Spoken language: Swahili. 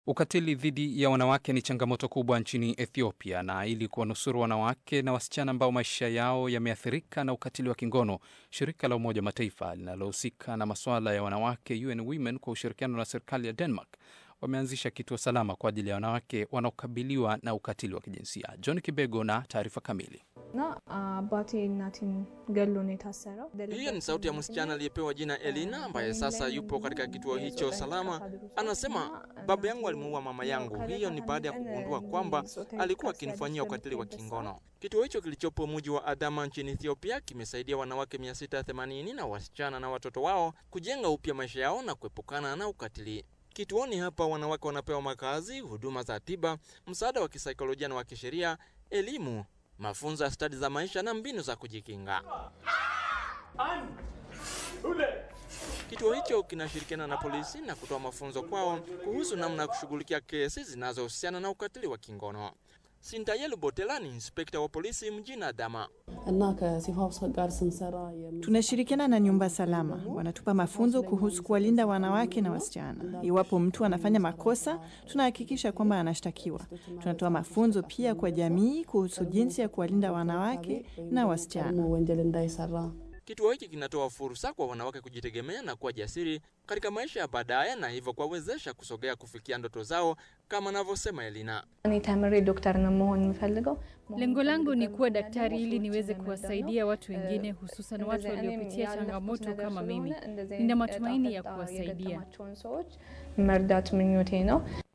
Ukatili dhidi ya wanawake ni changamoto kubwa nchini Ethiopia, na ili kuwanusuru wanawake na wasichana ambao maisha yao yameathirika na ukatili wa kingono, shirika la Umoja wa Mataifa linalohusika na masuala ya wanawake UN Women kwa ushirikiano na serikali ya Denmark wameanzisha kituo salama kwa ajili ya wanawake wanaokabiliwa na ukatili wa kijinsia. John Kibego na taarifa kamili. Hiyo ni sauti ya msichana aliyepewa jina Elina ambaye sasa yupo katika kituo hicho salama. Anasema, baba yangu alimuua mama yangu. Hiyo ni baada ya kugundua kwamba alikuwa akinifanyia ukatili wa kingono. Kituo hicho kilichopo mji wa Adama nchini Ethiopia kimesaidia wanawake 680 na wasichana na watoto wao kujenga upya maisha yao na kuepukana na ukatili. Kituoni hapa wanawake wanapewa makazi, huduma za tiba, msaada wa kisaikolojia na wa kisheria, elimu, mafunzo ya stadi za maisha na mbinu za kujikinga. Kituo hicho kinashirikiana na polisi na kutoa mafunzo kwao kuhusu namna ya kushughulikia kesi zinazohusiana na ukatili wa kingono. Sintayelu Botela ni inspekta wa polisi mjini Adama. Tunashirikiana na nyumba salama, wanatupa mafunzo kuhusu kuwalinda wanawake na wasichana. Iwapo mtu anafanya makosa, tunahakikisha kwamba anashtakiwa. Tunatoa mafunzo pia kwa jamii kuhusu jinsi ya kuwalinda wanawake na wasichana. Kituo hiki kinatoa fursa kwa wanawake kujitegemea na kuwa jasiri katika maisha ya baadaye na hivyo kuwawezesha kusogea kufikia ndoto zao kama anavyosema Elina. Lengo langu ni kuwa daktari ili niweze kuwasaidia watu wengine, hususan watu waliopitia changamoto kama mimi. Nina matumaini ya kuwasaidia.